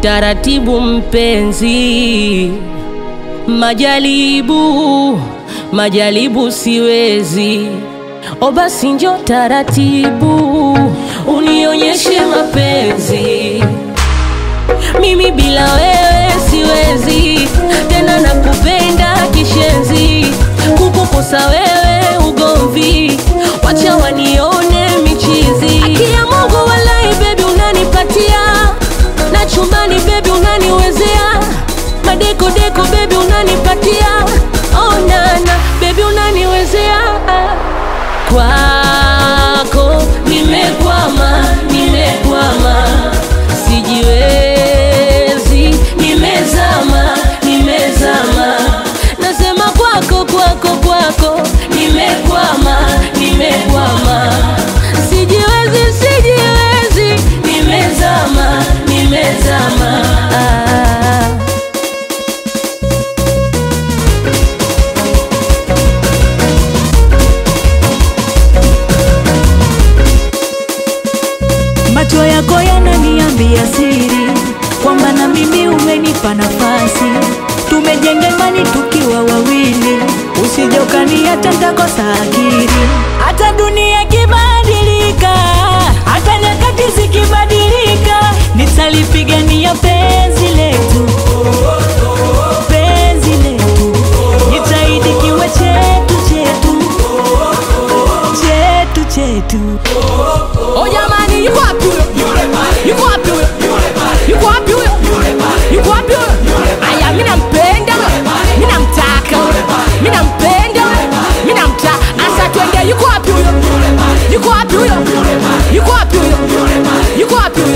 taratibu mpenzi, majaribu majaribu siwezi, o basi njo taratibu unionyeshe mapenzi, mimi bila wewe siwezi tena, nakupenda kishenzi, kukukosa wewe ugomvi, wacha wanione michizi. Akia Mungu walai, bebi unanipatia na chumbani, bebi unaniwezea madeko deko, bebi unanipatia oh, nana bebi unaniwezea kwako nimekwama, nimekwama, sijiwezi, nimezama, nimezama, nasema kwako, kwako, kwako, nimekwama, nimekwama, sijiwezi, sijiwezi, nimezama, nimezama ah. Macho yako yananiambia siri kwamba na mimi umenipa nafasi, tumejenga imani tukiwa wawili, usije ukaniacha nitakosa akili. Hata dunia ikibadilika, hata nyakati zikibadilika, nitalipigania penzi letu, penzi letu, nitaidi kiwe chetu chetu chetu chetu. Oh jamani, yuko wapi huyo? Yuko wapi huyo? Yuko wapi huyo? Yuko wapi huyo? Aya, mimi nampenda huyo. Mimi namtaka huyo. Mimi nampenda huyo. Mimi namtaka. Asa twende, yuko wapi huyo? Yuko wapi huyo? Yuko wapi huyo? Yuko wapi huyo?